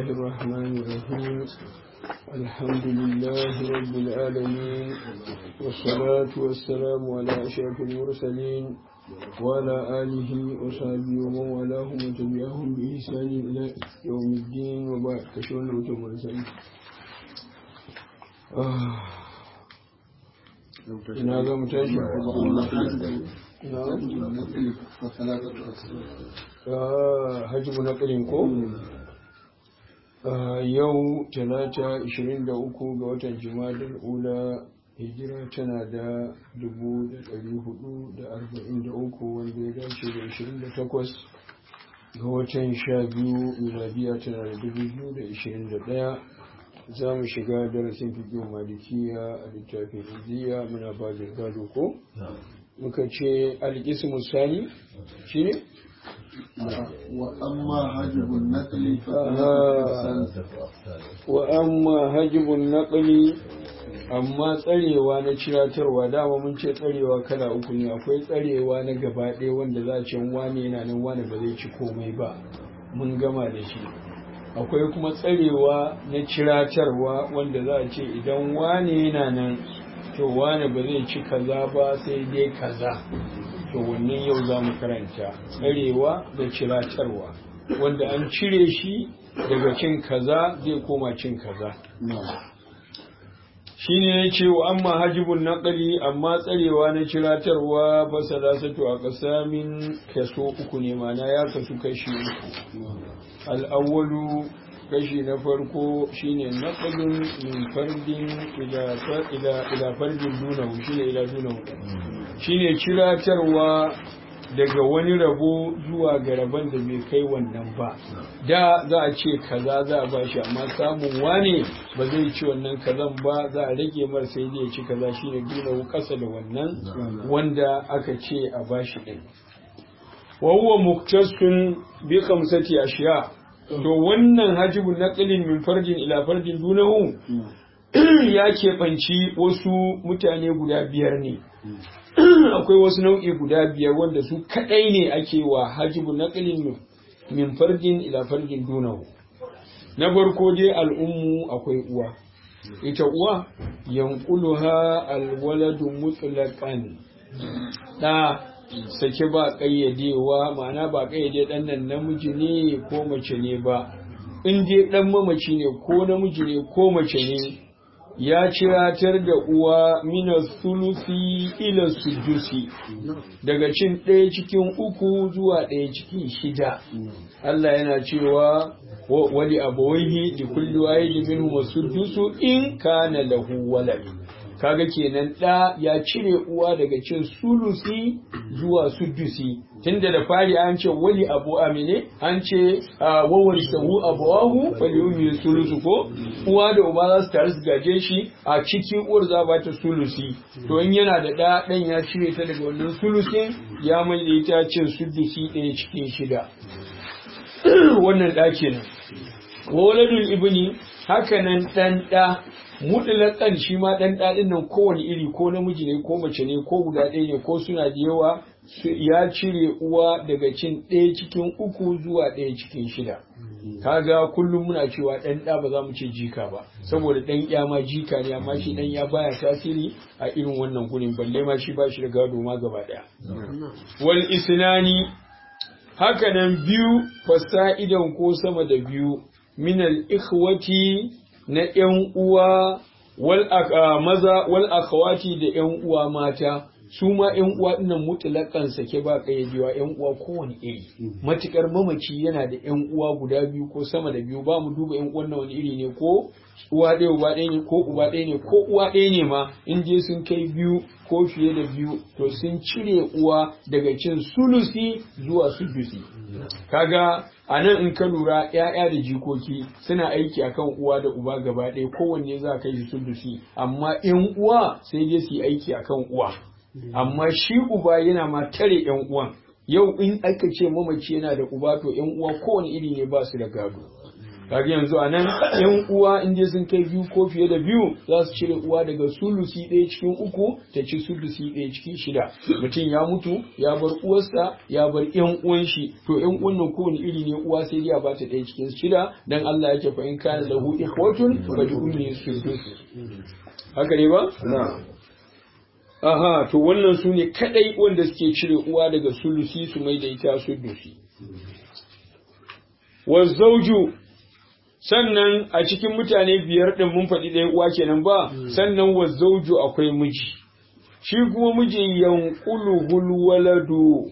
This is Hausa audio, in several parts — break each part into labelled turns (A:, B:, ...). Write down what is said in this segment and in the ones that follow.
A: الله الرحمن الرحيم الحمد لله رب العالمين والصلاة والسلام على أشرف المرسلين وعلى آله وصحبه ومن والاهم وتبعهم بإحسان إلى يوم الدين وبعد كشون وتمرسلين ina ga mu tashi hajjibu na ƙirin ko yau talata 23 ga watan jimadar ula hijira tana da 443 wanda ya dace da 28 ga watan 12 miladiya tana da 2021 za mu shiga darasin fiƙin malikiya a littafin indiya muna ba da gado ko muka ce alƙismu sani shi ne wa amma hajibun naƙali amma tsarewa na ciratarwa dama mun ce tsarewa kala uku ne akwai tsarewa na gaba ɗaya wanda za a ce wane yana nan wane ba zai ci komai ba mun gama da shi akwai kuma tsarewa na ciratarwa wanda za a ce idan wane yana nan to wane ba zai ci kaza ba sai dai kaza to wannan yau za mu karanta tsarewa da ciratarwa wanda an cire shi daga cin kaza zai koma cin kaza shi ne ya ce wa amma hajibun naƙali amma tsarewa na ciratarwa ba salasatu a ƙasamin kaso uku ne mana ya kasu kashi uku al'awwalu kashi na farko shine naqlun min fardin ila ila fardin dunahu shine ila dunahu shine ciratarwa daga wani rabo zuwa ga rabon da bai kai wannan ba da za a ce kaza za a bashi amma samun wane ba zai ci wannan kazan ba za a rage mar sai zai ci kaza shine dunahu kasa da wannan wanda aka ce a bashi din wa huwa muktasun bi khamsati ashiya to wannan hajibun naqlin min farjin ila farjin dunahu ya keɓanci wasu mutane guda biyar ne akwai wasu nau'i guda biyar wanda su kadai ne ake wa hajibun naqlin min farjin ila farjin dunahu na farko dai al'ummu akwai uwa ita uwa yanquluha alwaladu mutlaqan da sake ba ƙayyadewa ma'ana ba ƙayyade ɗan nan namiji ne ko mace ne ba in dai ɗan mamaci ne ko namiji ne ko mace ne ya ciratar da uwa mina sulusi ila sudusi daga cin ɗaya cikin uku zuwa ɗaya cikin shida Allah yana cewa wali abawaihi da kullu wahidi minhum wasudusu in kana lahu walad kaga kenan ɗa ya cire uwa daga cin sulusi zuwa sudusi tunda da fari an ce wali abu amine an ce wawar sahu abuwahu faliyumi sulusu ko uwa da uba za su tare su gaje shi a ciki uwar za ba ta sulusi to in yana da ɗa ɗan ya cire ta daga wannan sulusin ya mai da ita cin sudusi ɗaya cikin shida wannan ɗa kenan waladul ibni hakanan ɗan ɗa mutlaƙan shi ma ɗan ɗaɗin nan kowane iri ko namiji ne ko mace ne ko guda ɗaya ne ko suna da yawa ya cire uwa daga cin ɗaya cikin uku zuwa ɗaya cikin shida kaga kullum muna cewa ɗan ɗa ba za mu ce jika ba saboda ɗan ya ma jika ne amma shi ɗan ya baya tasiri a irin wannan gurin balle ma shi ba shi da gado ma gaba ɗaya wal isnani hakanan biyu fasa'idan ko sama da biyu minal ikhwati na ‘yan uwa wal maza wal akhawati da ‘yan uwa mata su ma ‘yan uwa ɗinnan mutulakan sake ba ƙayyadewa ‘yan uwa kowane iri matukar mamaci yana da ‘yan uwa guda biyu ko sama da biyu ba mu duba ‘yan uwan wani iri ne ko uwa ɗaya uba ɗaya ne ko uba ɗaya ne ko uwa ɗaya ne ma in je sun kai biyu ko fiye da biyu to sun cire uwa daga cin sulusi zuwa sudusi kaga a nan in ka lura ‘ya'ya da jikoki suna aiki akan uwa da uba gaba ɗaya kowanne za kai shi sulusi amma ‘yan uwa sai dai su yi aiki akan uwa amma shi uba yana ma tare ‘yan uwan yau in aka ce mamaci yana da uba to ‘yan uwa kowane iri ne ba su da gado kaga yanzu a nan yan uwa in dai sun kai biyu ko fiye da biyu za su cire uwa daga sulusi ɗaya cikin uku ta ci sulusi ɗaya cikin shida mutum ya mutu ya bar uwarsa ya bar yan uwan shi to yan uwan nan kowane iri ne uwa sai dai a bata ɗaya cikin shida dan Allah yake fa in kana lahu ikhwatun fa li ummi sudus haka ne ba aha to wannan su ne kadai wanda suke cire uwa daga sulusi su mai da ita sudusi wa zauju sannan a cikin mutane biyar ɗin mun faɗi ɗaya uwa kenan ba sannan wa zauju akwai miji shi kuma miji yanquluhul waladu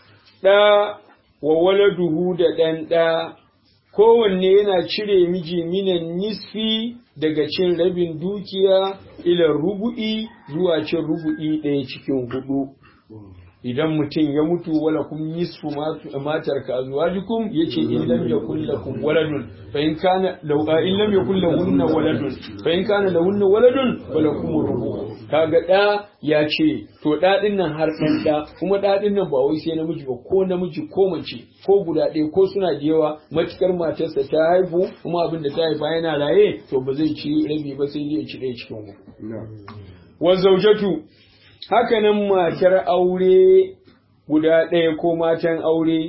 A: ɗa wa waladuhu da ɗan ɗa kowanne yana cire miji minan nisfi daga cin rabin dukiya ila rubu'i zuwa cin rubu'i ɗaya cikin hudu idan mutum ya mutu wala kum nisfu matar ka azwajikum yace in lam yakul lakum waladun fa in kana law in lam yakul lahunna waladun fa in kana lahunna waladun falakum rubu kaga da ya ce to da din nan har dan da kuma da din nan ba wai sai namiji ba ko namiji ko mace ko guda ɗaya ko suna da yawa matukar matarsa ta haifu kuma abin da ta haifa yana raye to ba zai ci rabi ba sai dai ya ci ɗaya cikin uku wa zaujatu hakanan matar aure guda ɗaya ko matan aure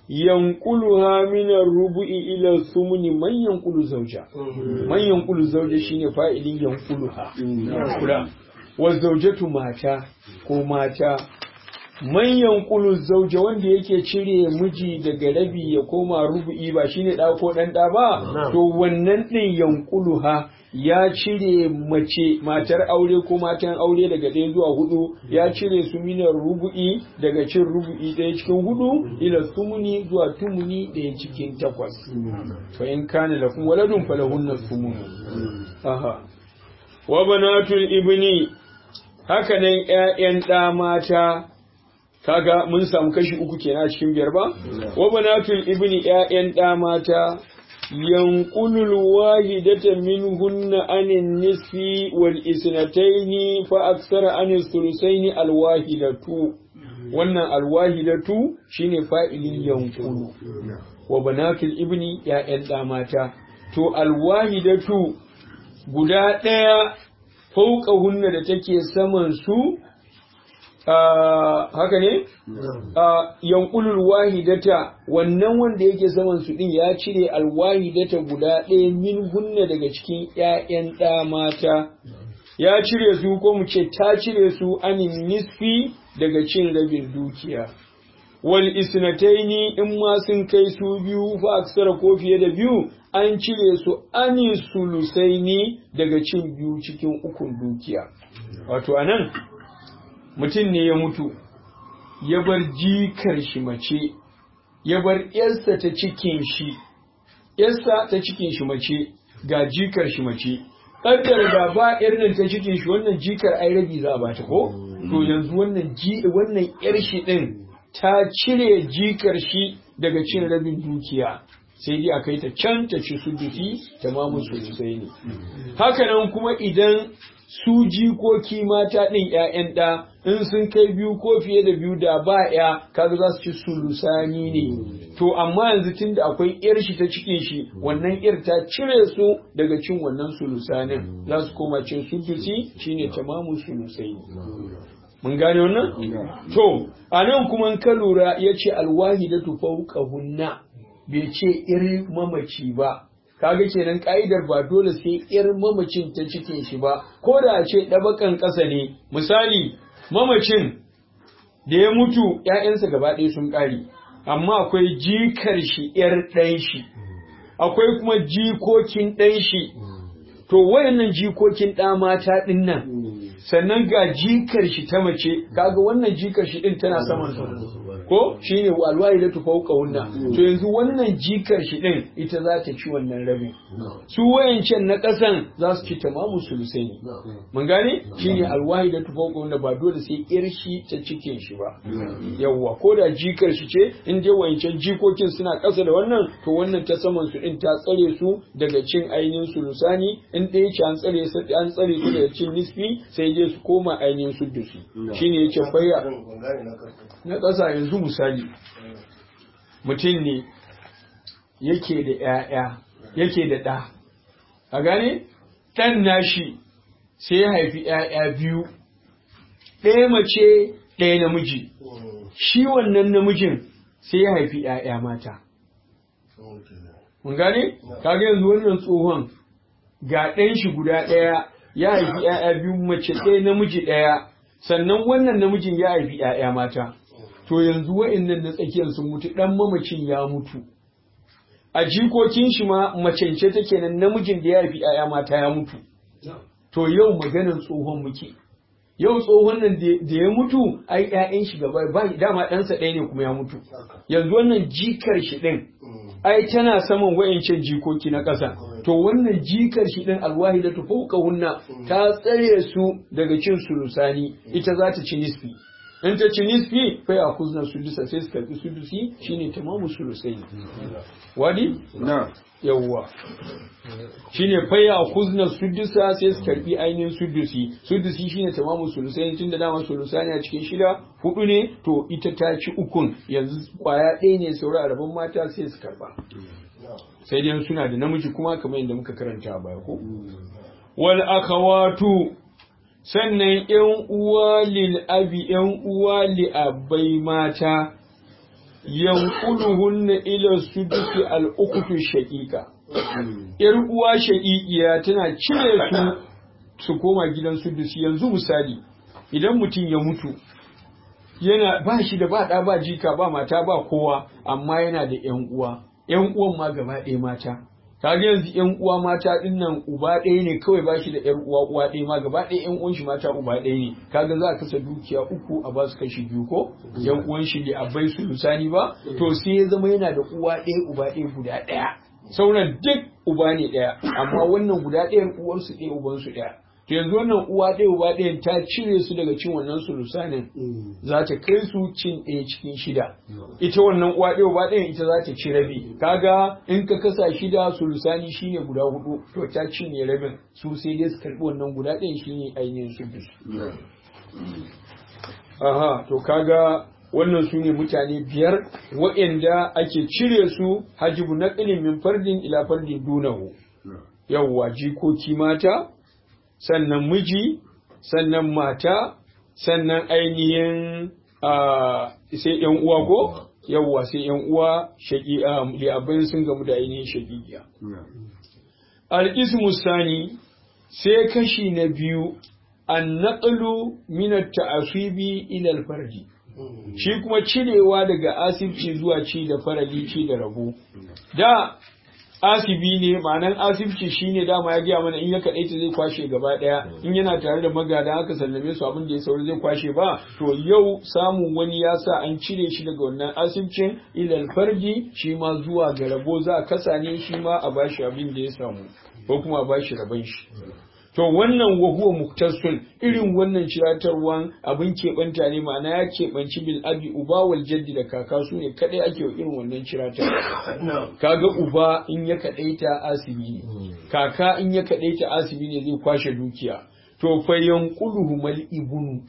A: yankuluha minar rubu'i ila sumuni man yankulu zauja man yankulu zauja shine fa'ilin yankuluha yankula wa zaujatu mata ko mata man yankulu zauja wanda yake cire miji daga rabi ya koma rubu'i ba shine da ko dan da ba to wannan din yankuluha ya cire mace matar aure ko matan aure daga ɗaya zuwa hudu ya cire su minar rubu'i daga cin rubu'i ɗaya cikin hudu ila sumuni zuwa tumuni ɗaya cikin takwas fa in kana lakum waladun falahunna sumuni aha wa banatul ibni haka nan ƴaƴan ɗa mata kaga mun samu kashi uku kenan a cikin biyar ba wa banatul ibni ƴaƴan ɗa mata ينقل الواحدة منهن عن النصف والإثنتين فأكثر عن الثلثين الواحدة wannan alwahidatu shine fa'ilin yankulu wa banatul ibni ya'yan da mata to alwahidatu guda ɗaya fauka hunna da take saman su haka ne yankulul wahidata wannan wanda yake saman su din ya cire alwahidata guda ɗaya min hunna daga cikin ƴaƴan ɗa mata ya cire su ko mu ce ta cire su anin nisfi daga cin rabin dukiya wal isnataini in ma sun kai su biyu fa aksara ko fiye da biyu an cire su anin sulusaini daga cin biyu cikin ukun dukiya wato anan mutum ne ya mutu ya bar jikar shi mace ya bar yarsa ta cikin shi yarsa ta cikin shi mace ga jikar shi mace kaddar da ba yar nan ta cikin shi wannan jikar ai rabi za a bata ko to yanzu wannan ji wannan yar shi din ta cire jikar shi daga cin rabin dukiya sai dai a kai ta can ta ci sudufi ta mamu sosai ne haka nan kuma idan su jikoki mata ɗin ‘ya'yan ɗa in sun kai biyu ko fiye da biyu da ba ‘ya kaga za su ci sulusani ne to amma yanzu tun da akwai ‘yar shi ta cikin shi wannan ‘yar ta cire su daga cin wannan sulusanin za su koma cin sulusi shine tamamu sulusai mun gane wannan to a nan kuma ka lura ya ce alwahidatu fawqahunna bai ce irin mamaci ba kaga kenan ka'idar ba dole sai yar mamacin ta cikin shi ba ko da a ce ɗabakan ƙasa ne misali mamacin da ya mutu ‘ya'yansa gaba ɗaya sun ƙare amma akwai jikar shi ‘yar ɗan shi akwai kuma jikokin ɗan shi to wayannan jikokin ɗa mata ɗin nan sannan ga jikar shi ta mace kaga wannan jikar shi ɗin tana saman sa ko shine alwayi da tufauka wunna to yanzu wannan jikar shi din ita za ta ci wannan rabin su wayancan na kasan za su ci tamamu sulusai ne mun gane shine alwayi da tufauka wunna ba dole sai yar shi ta cikin shi ba yawwa ko da jikar shi ce in dai wayancan jikokin suna kasa da wannan to wannan ta saman su din ta tsare su daga cin ainihin sulusani in ɗaya ce an tsare su an tsare su daga cin nisfi sai dai su koma ainihin suddusi shine yace fayya na ƙasa yanzu misali mutum ne yake da ‘ya'ya yake da ɗa a gane ɗan nashi sai ya haifi ‘ya'ya biyu ɗaya mace ɗaya namiji shi wannan namijin sai ya haifi ‘ya'ya mata mun gane kaga yanzu wannan tsohon ga ɗan shi guda ɗaya ya haifi ‘ya'ya biyu mace ɗaya namiji ɗaya sannan wannan namijin ya haifi ‘ya'ya mata to yanzu wa'annan na tsakiyar sun mutu ɗan mamacin ya mutu a jikokin shi ma macence take nan namijin da ya haifi ‘ya'ya mata ya mutu to yau maganar tsohon muke yau tsohon nan da ya mutu ai ƴaƴan shi gaba ba dama ɗansa ɗaya ne kuma ya mutu yanzu wannan jikar shi ɗin ai tana saman wayancan jikoki na ƙasa to wannan jikar shi ɗin alwahi da tufauka hunna ta tsare su daga cin sulusani ita za ta ci nisfi in ta ci nisfi fa ya kuzna sulusa sai su karɓi sulusi shine tamamu sulusai wadi
B: na
A: yawwa shine faya kuzna sudusa sai su karbi ainihin sudusi sudusi shine tamamu sulusai tun da dama sulusani a cikin shida hudu ne to ita ta ci ukun yanzu kwaya ɗaya ne saura a rabon mata sai su karba sai dai suna da namiji kuma kamar yadda muka karanta a baya ko wal akhawatu sannan yan uwa lil abi yan uwa li abai mata yanquluhunna ila sudusi al ukhtu shaqiqa yar uwa shaqiqiya tana cire su su koma gidan sudusi yanzu misali idan mutum ya mutu yana ba shi da ba ɗa ba jika ba mata ba kowa amma yana da ƴan uwa ƴan uwan ma gaba ɗaya mata kaga yanzu ƴan uwa mata ɗin nan uba ɗaya ne kawai ba shi da ƴar uwa uwa ɗaya ma gaba ɗaya ƴan uwan shi mata uba ɗaya ne kaga za a kasa dukiya uku a ba su kashi biyu ko ƴan uwan shi da abai su lusani ba to sai ya zama yana da uwa ɗaya uba ɗaya guda ɗaya sauran duk uba ne ɗaya amma wannan guda ɗayan uwarsu ɗaya ubansu ɗaya to yanzu wannan uwa ɗaya uba ɗayan ta cire su daga cin wannan sulusanin za ta kai su cin ɗaya cikin shida ita wannan uwa ɗaya uba ɗayan ita za ta ci rabi kaga in ka kasa shida sulusani shine guda hudu to ta cinye rabin su sai dai su karɓi wannan guda ɗayan shine ainihin sudus aha to kaga wannan su ne mutane biyar waɗanda ake cire su hajibu na min fardin ila fardin dunahu yawwa jikoki mata sannan miji sannan mata sannan ainihin sai yan uwa ko yawwa sai yan uwa shaƙi abin sun gamu da ainihin shaƙiƙiya al-ismu sani sai kashi na biyu an naƙalu minar ta'asibi ilal farji shi kuma cirewa daga asibci zuwa ci da farali ci da rabo da asibi ne ma'anan asibci shine dama ya gaya mana in ya kaɗaita zai kwashe gaba ɗaya in yana tare da magada aka sallame su abin da ya sauri zai kwashe ba to yau samun wani ya sa an cire shi daga wannan asibcin ilal farji shi ma zuwa ga rabo za a kasa ne shi ma a bashi abin da ya samu ko kuma a bashi rabon shi to wannan wahuwa muktasun irin wannan ciratarwan abin keɓanta ne ma'ana ya keɓanci bil abi uba wal jaddi da kaka su ne kadai ake wa irin wannan ciratarwa kaga uba in ya kadaita asibi ne kaka in ya kadaita asibi ne zai kwashe dukiya to fa yanquluhu mal ibnu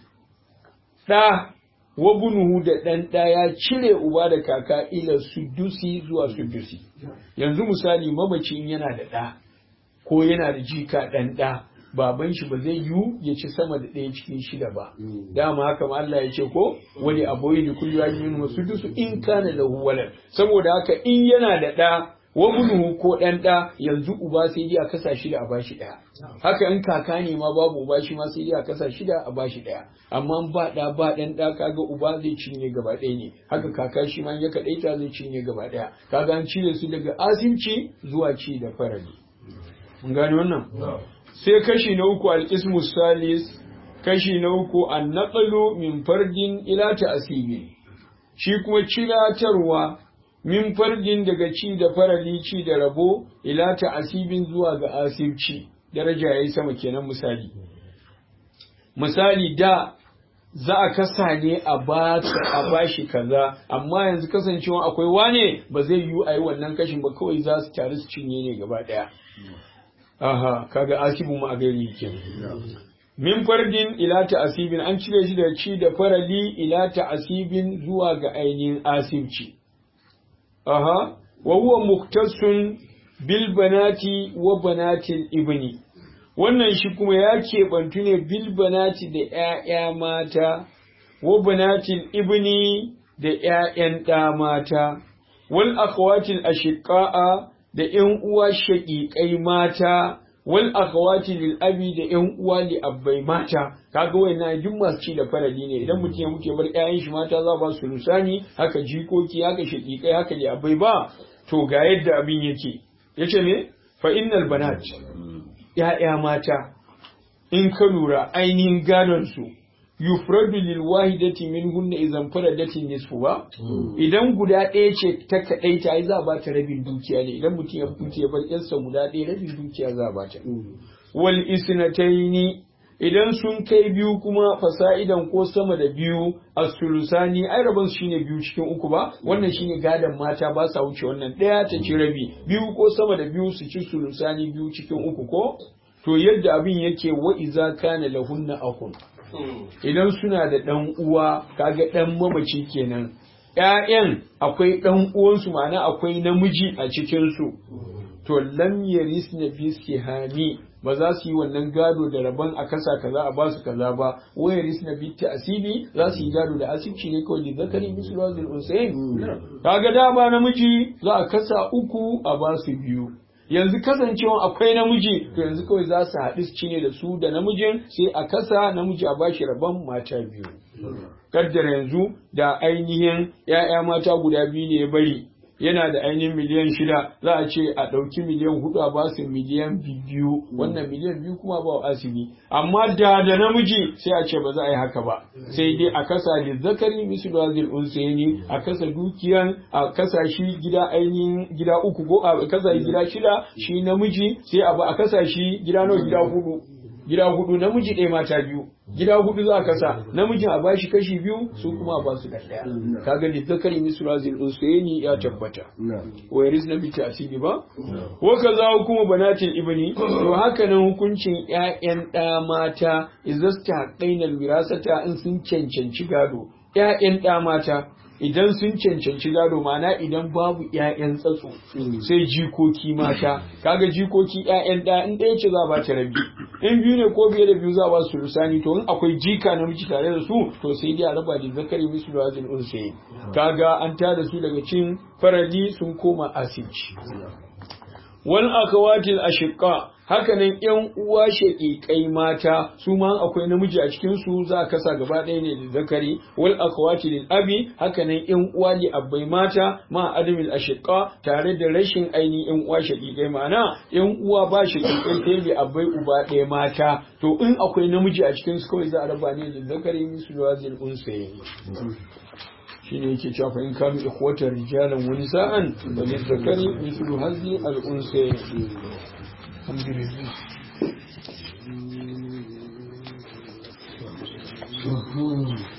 A: da wa bunuhu da dan da ya cire uba da kaka ila sudusi zuwa sudusi yanzu misali mamacin yana da da ko yana da jika dan da baban shi ba zai yiwu ya ci sama da ɗaya cikin shida ba dama haka ma Allah ya ce ko wani aboyi da kullu yamin wasu dusu in kana lahu walad saboda haka in yana da ɗa wa bunuhu ko ɗan ɗa yanzu uba sai dai a kasa shida a bashi ɗaya haka in kaka ne ma babu uba shi ma sai dai a kasa shida a bashi ɗaya amma ba ɗa ba ɗan ɗa kaga uba zai cinye gaba ɗaya ne haka kaka shi ma ya kaɗaita zai cinye gaba ɗaya kaga an cire su daga asimci zuwa ci da farali mun gane wannan sai kashi na uku al-ismu salis kashi na uku an naqalu min fardin ila ta'sibi shi kuma ciratarwa min fardin daga ci da farali ci da rabo ila ta'asibin zuwa ga asibci daraja yayi sama kenan misali misali da za a kasa ne a ba a bashi kaza amma yanzu kasancewa akwai wane ba zai yiwu a yi wannan kashin ba kawai za su taru su cinye ne gaba daya aha kaga asibu ma a gari kenan min fardin ila ta'asibin an cire shi da ci da farali ila ta'asibin zuwa ga ainihin asibci aha wa huwa muktasun bil banati wa banatil ibni wannan shi kuma ya keɓantu ne bil banati da ‘ya'ya mata wa banatil ibni da ‘ya'yan ɗa mata wal akhawatil ashiqa'a da ‘yan uwa shaƙiƙai mata wal akhawati lil abi da ‘yan uwa li abbai mata kaga wayannan duk masu ci da farali ne idan mutum ya muke bar ƴaƴan shi mata za ba su lusani haka jikoki haka shaƙiƙai haka li abbai ba to ga yadda abin yake yace me fa innal banat ‘ya'ya mata in ka lura ainihin gadon su yufradu lil wahidati minhunna idan faradatin nisfu ba idan guda ɗaya ce ta kadai ta ai za ba ta rabin dukiya ne idan mutum ya mutu ya bar yarsa guda ɗaya rabin dukiya za ba ta wal isnataini idan sun kai biyu kuma fasa'idan ko sama da biyu a sulusani ai rabon su shine biyu cikin uku ba wannan shine gadon mata ba sa wuce wannan ɗaya ta ci rabi biyu ko sama da biyu su ci sulusani biyu cikin uku ko to yadda abin yake wa iza kana lahunna akun idan suna da ɗan uwa kaga ɗan mamaci kenan ‘ya'yan akwai ɗan uwansu ma'ana akwai namiji a cikinsu to lam yaris na bisihani ba za su yi wannan gado da rabon a kasa kaza a basu kaza ba wa yaris na bitti asibi za su yi gado da asibci ne kawai da zakari mislu wazil unsayin kaga dama namiji za a kasa uku a basu biyu yanzu kasancewa akwai namiji to yanzu kawai za su haɗu su ne da su da namijin sai a kasa namiji a bashi rabon mata biyu kaddara yanzu da ainihin ‘ya'ya mata guda biyu ne ya bari yana da ainihin miliyan shida za a ce a ɗauki miliyan hudu a basu miliyan biyu wannan miliyan biyu kuma ba wa asibi amma da da namiji sai a ce ba za a yi haka ba sai dai a kasa da zakari misu da zil unsayni a kasa dukiyan a kasa shi gida ainihin gida uku ko a kasa gida shida shi namiji sai a ba a kasa shi gida nawa gida hudu gida hudu namiji ɗaya mata biyu gida hudu za a kasa namijin a bashi kashi biyu su kuma a basu da ɗaya kaga da zakari misrazil unsayni ya tabbata wa yaris na bi asibi ba wa kaza kuma banatil ibni to haka nan hukuncin ƴaƴan ɗa mata izasta haqqainal wirasata in sun cancanci gado ƴaƴan ɗa mata idan sun cancanci gado mana idan babu ƴaƴan tsatso sai jikoki mata kaga jikoki ƴaƴan ɗa in ɗaya ce za ba ta rabi in biyu ne ko biye da biyu za ba su lusani to in akwai jika namiji tare da su to sai dai a raba da zakari musu da wazin unsayi kaga an tada su daga cin farali sun koma asibci wal akawatil ashiqa hakanan yan uwa shaqiqai mata su ma akwai namiji a cikin su za ka kasa gaba ɗaya ne da zakari wal akhawati lil abi hakanan yan uwa li abbai mata ma adamil ashiqa tare da rashin ainihin yan uwa shaqiqai ma'ana yan uwa ba shaqiqai sai li abbai uba ɗaya mata to in akwai namiji a cikin su kawai za a raba ne da zakari misu wazil unsayi shine yake cewa fa in kanu ikhwatar rijalan wa nisa'an wa lizakari mithlu hadhi al-unsayn alhamdulillah